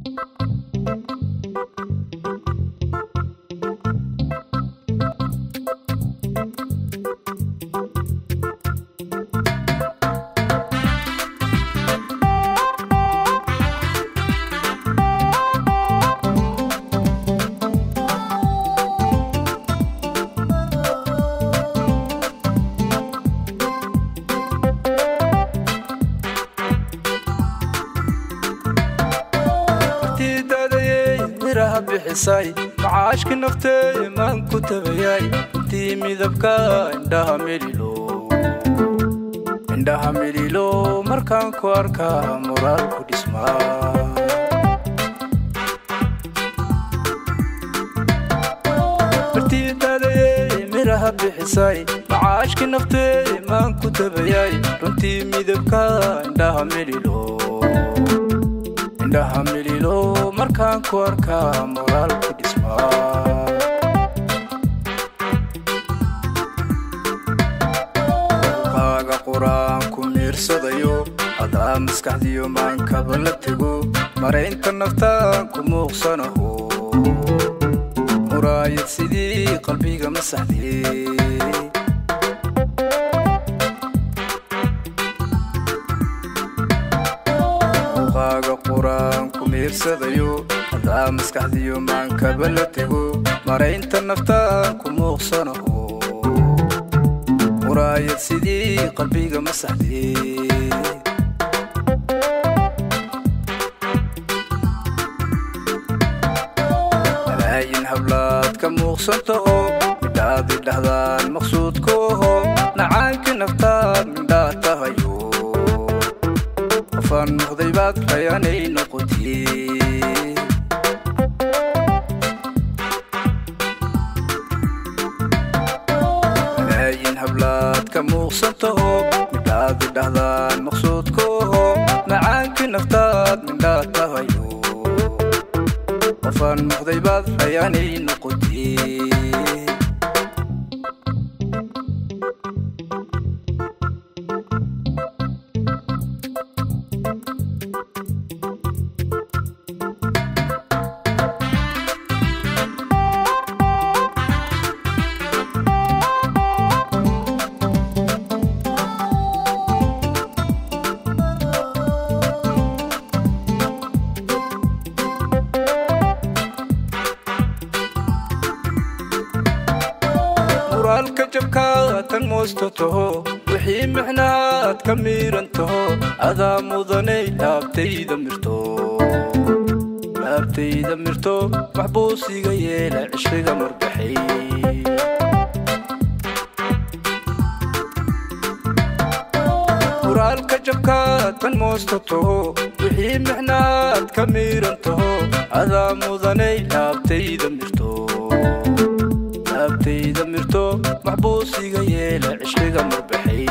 macaashki naftee maan ku tabayay intii midabka indhaha melilo indhaha melilo markaan ku arkaa moraal ku dhismaa bartiidadayey miraha bixisay macaashki naftee maan ku tabayay runtii midabka indhaha melilo indhaha melilo markaan ku arkaa moraal ku dhismaa kaaga quraan ku miirsadayo hadaa maskaxdiyo maankaba la tego maraynta naftaan ku muuqsanaho muraayad sidii qalbiga masaxdee muuqaaga quraan ku miirsadayo hadaa maskaxdiyo maankaba la tego maraynta naftaan ku muuqsanaho muraayad sidii qalbiga masaxdee malaayin hablaad ka muuqsantaho midhaadi dhahdaan maqsuudkooho nacaankii naftaad midhaa tahayo qofaan noqday baad rayanay noqotee malaayin hablaad ka muuqsantaho midhaadi dhahdaan maqsuudkooho nacaankii naftaad midhaa tahayo qofaan noqday baad rayanay noqotee muraalka jabkaad tan moosto taho wixii mixnaad ka miiran taho adaa mudanay laabtayda mirto laabtayda mirto maxbuusiga yeela cishriga marbaxay muraalka jabkaad tan moosto taho wixii mixnaad ka miiran taho adaa mudanay laabtayda mirto laabtayda mirto maxbuusiga yeela cishriga marbaxay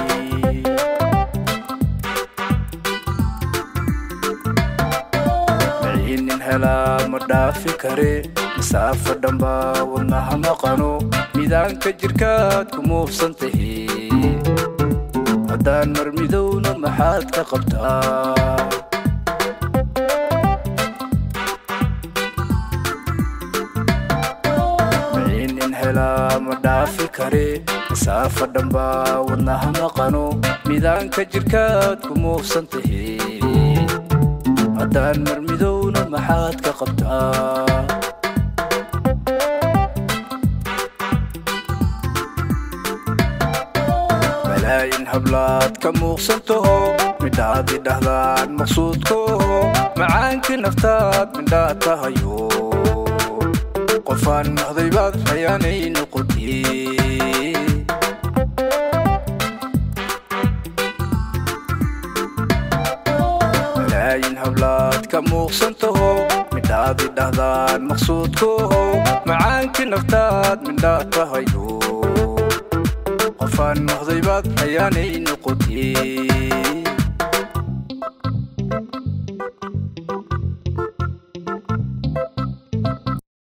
maciinin helaa ma dhaafi kare masaafa dhambaa wadnaha maqano midaanka jirkaad ku muufsan tahe haddaan marmidowna maxaad ka qabtaa maciinin helaa ma dhaafi kare masaafa dhambaa wadnaha maqano midaanka jirkaad ku muufsan tahe haddaan marmidowna maxaad ka qabtaa malaayin hablaad ka muuqsantaho midhaadi dhahdaan maqsuudkooho macaankii naftaad midhaa tahayo qofaan noqday baad rayanay noqotee malaayin hablaad ka muuqsantaho midhaadi dhahdaan maqsuudkooho macaankii naftaad midhaa tahayo qofaan noqday baad rayanay noqotee